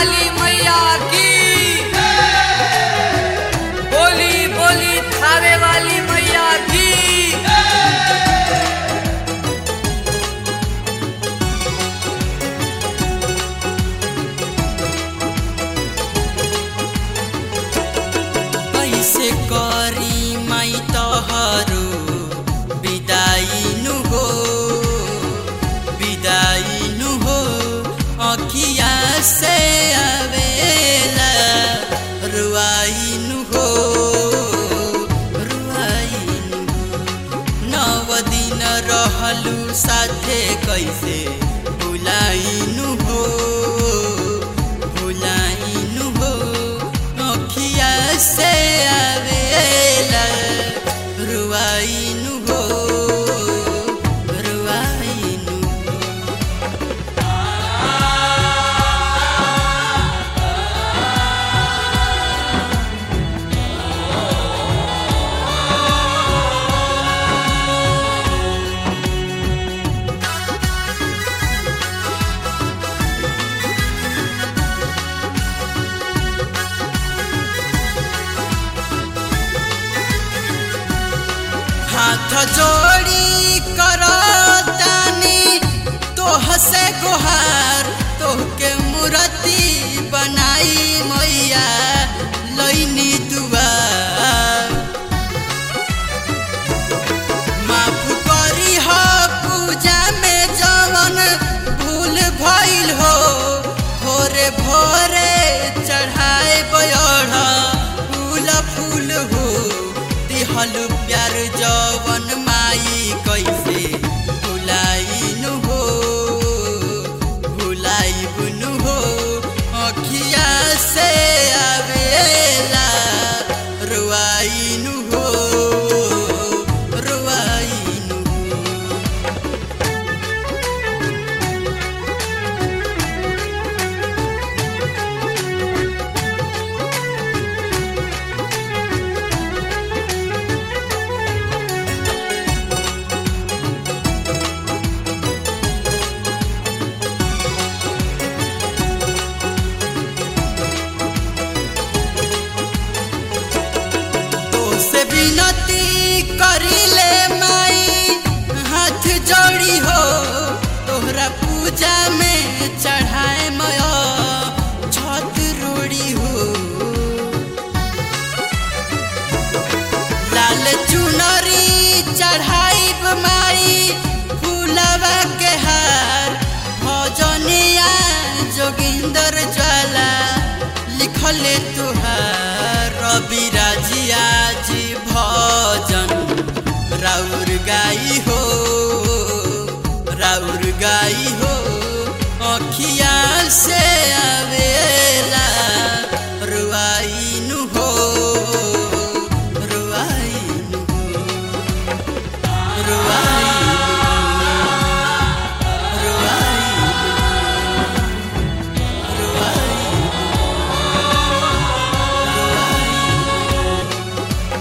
वाली मैया की बोली बोली थावे वाली मैया की कैसे करी माई तोहरो विदाई नु हो विदाई नु हो अखिया से आवेला रुआई नु हो रुआई नु हो नव दिन रहलू साथे कैसे भुलाइनु हो भुलाइनु हो अखिया से आवेला रुआइनु हो रुआइनु हो हाथ जोड़ी करो तानी तोह से गुहार तोहके मूर्ति बनाई मैया लैनी दुआर माफ करी हो पूजा में जवन भूल भइल हो भोरे भोरे चढ़ाए बयढ़ फूल फूल हो दिहल प्यार जवन माई कैसे भुलाइनु हो भुलाइबुनु हो अखिया से आवेला रुआइनु हो रुआइनु हो तोसे विनती करिले माई हाथ जोड़ी हो तोहरा पूजा में चढ़ाए मयो छत रोड़ी हो लाल चुनरी चढ़ाइब माई फूलवा के हार भजनिया जोगिंदर ज्वाला लिखले तुहार रवि राजिया जी भजन राउर गाई हो राउर गाई हो अखिया से